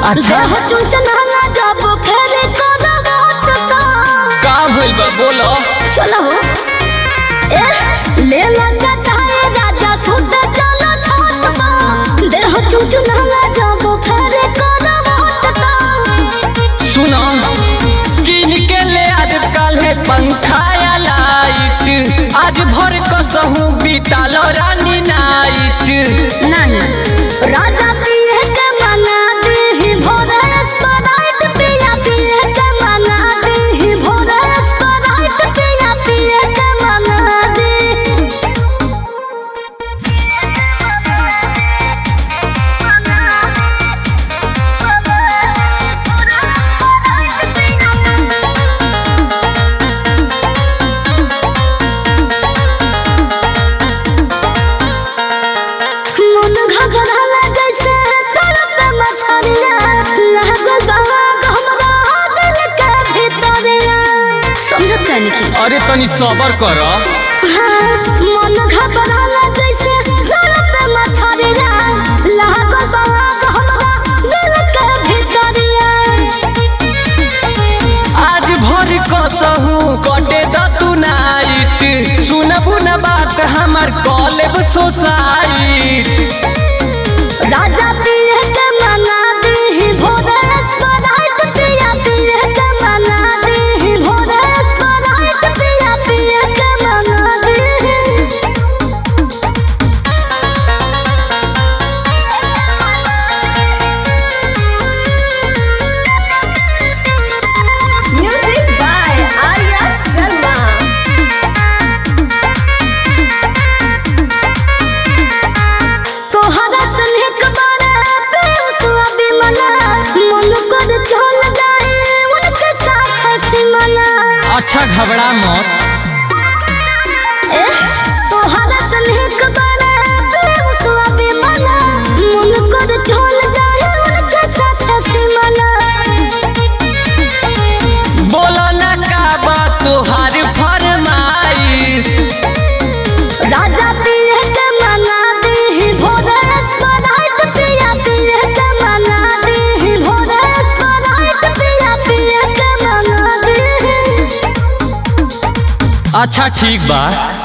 अच्छा देह चुनचुनाला जब फेरे करब तो का भइल बा बोलो चलो हो ए ले ला चाचा राजा सुत चलो छत पर देह चुनचुनाला जब फेरे करब तो सुनो किन के ले आज काल्हे पंखा या लाइट आज भर कसहूं बितालो रानी नाइट नहीं राजा पिए के मना दी भोरे स्प्राइट पिया पिए के मना दी भोरे स्प्राइट पिया पिए के मना दी मन घबराला जैसे तड़प मछरिया लागल बाबा हमरा दिल के भीतरिया समझत कहनी की अरे तनी सबर कर मन घबराला जैसे तड़प मछरिया लागल बाबा हमरा दिल के भीतरिया आज भर कसहूं कटे द तू नाइट सुनबू न बात हमर कॉलेब सोसाइट राजा पिए के मना दी भोरे स्प्राइट पिया पिए के मना दी भोरे स्प्राइट पिया पिए के मना दी Music by Arya Sharma. तोहरा स्नेह बारे पीयूष अभिमला मन कर चल जाए उनके साथ हंसी मना अच्छा घबरा मत ए तोहरा स्नेह बारे पीयूष अभिमला मन कर चल जाए उनके साथ हंसी मना बोलो न का बात तोहार फरमाइश राजा पिए के मना दी भोरे स्प्राइट पिया पिए के मना दी भोरे स्प्राइट पिया पिए के मना दी अच्छा ठीक बा